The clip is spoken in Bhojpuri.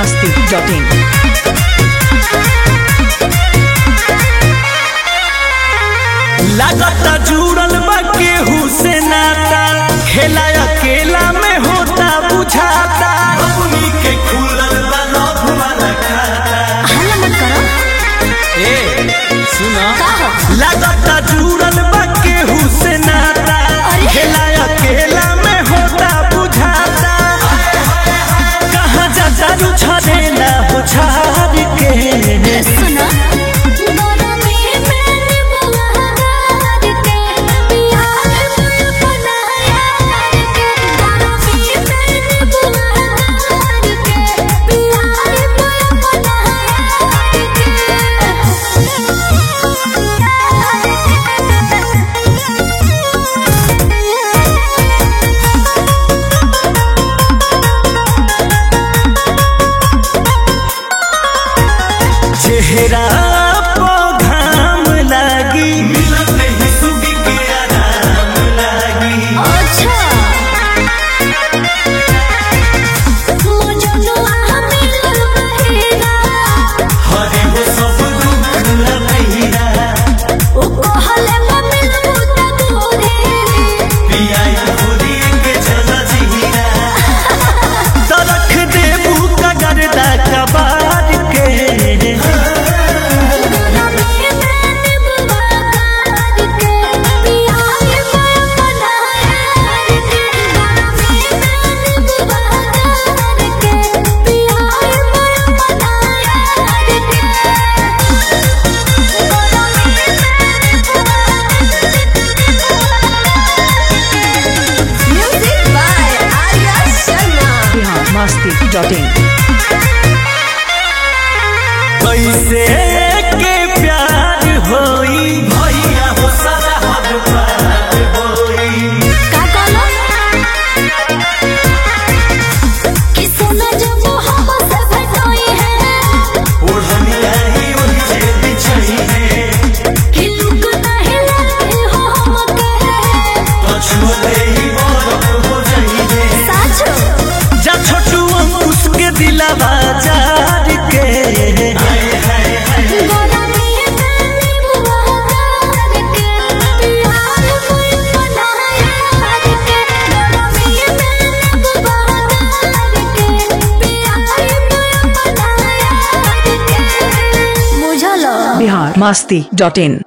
masti.in. लागता जुड़ल बा केहू से नाता खेला अकेला में होता बुझाता अपनी के खुलल बा लव वाला खाता हल्ला मत करो ए सुना का हो लागता जुड़ल बा केहू से नाता अरे। खेला अकेला में होता बुझाता कहाँ जा जारू छड़ेला हो छाड़ के सुनो चेहरा पो घाम लागी मिलत नहीं सुगी के आराम लागी अच्छा मुझे नो मिलल बहेरा हरे हो सब दुख लहिरा ओ कहले मम्मी पुता गोरे पियाई खुदी के चला जीरा तरख देबू कगरदा कबार के Music by Arya Sharma. Bihar masti.in. कैसे के प्यार होई भैया हो सारा हद पार होई का कहलो कि सोना जब मोहब्बत से भेटोई है ओढ़नी आई ओढ़ी से बिछई है कि लुक नहीं लगे हो हमके पछुए ही बरफ हो जाई है साचो जा छोटू अंकुश के दिलावा जार के गोरा में गाने बुआर के प्यार कोई बनाया के गोरा में गाने बुआर के प्यार कोई बनाया के मुझलो Bihar masti.in.